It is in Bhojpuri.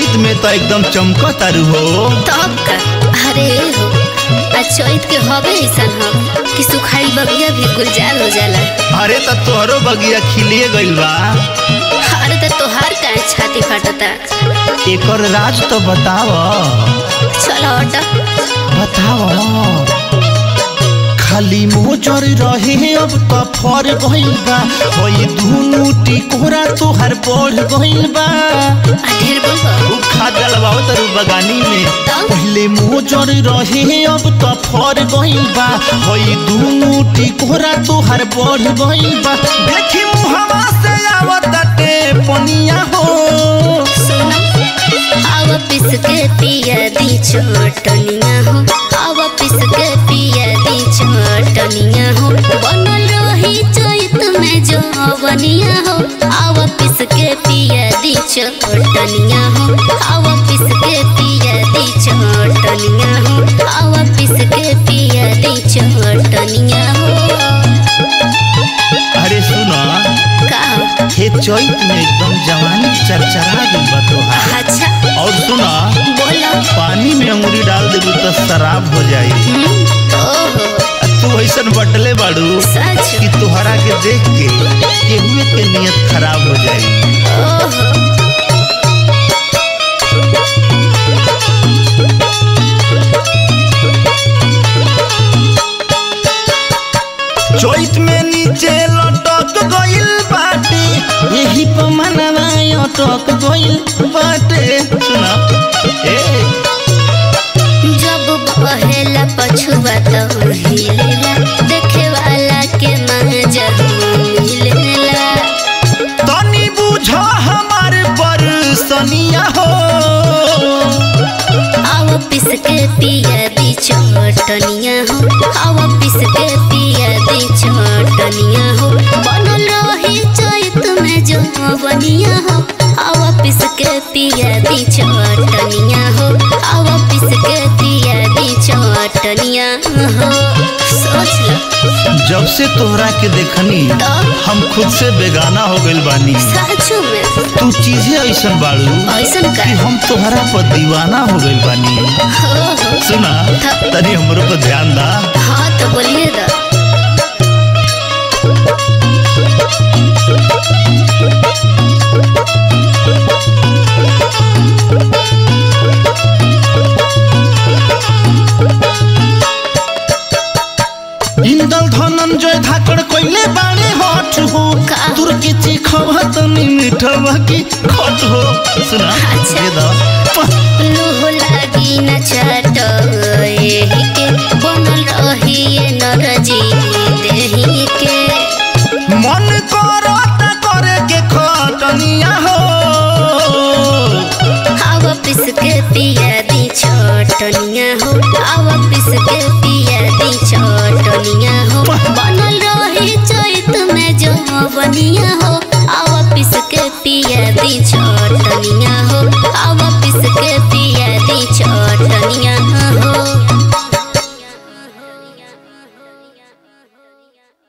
चैत में तो एकदम चमक तारू हो तब का अरे हो आ चैत के हवे ऐसन हम कि सुखाई बगिया भी गुलजार हो जाला अरे तो तोहरो बगिया खिलिए गइल बा अरे तो तोहार काहे छाती फाटता एकर राज तो बताव चलो हटा बताव खाली मोजर रहे अब तो फर गइल बा होई दुनु टिकोरा तोहर बढ़ गइल बा आ ढेर बोल उ खाद डलवाओ तरु बगानी में पहले मोजर रहे अब तो फर गइल बा होई दुनु टिकोरा तोहर बढ़ गइल बा देखी मुहवा से आवताटे पनिया हो सुनो आवा पिस के पिया दी छोटनिया हो आवा पिस के पिया दी छोटनिया हो बनल रही चैत में जो बनिया हो आवा पिस के पिया दी छोटनिया हो आवा पिस के पिया दी छोटनिया हो आवा पिस के पिया दी छोटनिया हो अरे सुना का हे चैत में एकदम जवानी चरचरा गइल बा तोहार अच्छा और सुना बोलो पानी में अंगूरी डाल देबू तो शराब हो जाई हम्म, ओहो आ तू ऐसन बटले बाड़ू सच कि तोहरा के देख के केहुए के नियत खराब हो जाई ओहो चैत में नीचे लटक गइल बाटे यही पर मनवा अटक गइल बाटे सुना ए जब बहेला पछुआ तो हिलेला देखे वाला के मजा मिलेला तनी बुझ हमार परसनिया हो आव पिस के पिया दी छोटनिया हो आव पिस के पिया दी छोटनिया हो बनल रही चैत में जो बनिया हो आव पिस के पिया दी छोटनिया हो आव पिस के पिया दी छोटनिया हो सोच लो जब से तोहरा के देखनी तो हम खुद से बेगाना हो गइल बानी सचो में तू चीजें ऐसन बाड़ू ऐसन का कि हम तोहरा पर दीवाना हो गइल बानी हो हो सुना थ- तनी हमरो पर ध्यान दा हाँ तो बोलिए दा इंदल धनंजय धाकड़ कोइले बाड़े हट हो का? तुर के चिखवा तनी मिठवा की खट हो सुना अच्छा। ये दा लूह लागी न चाट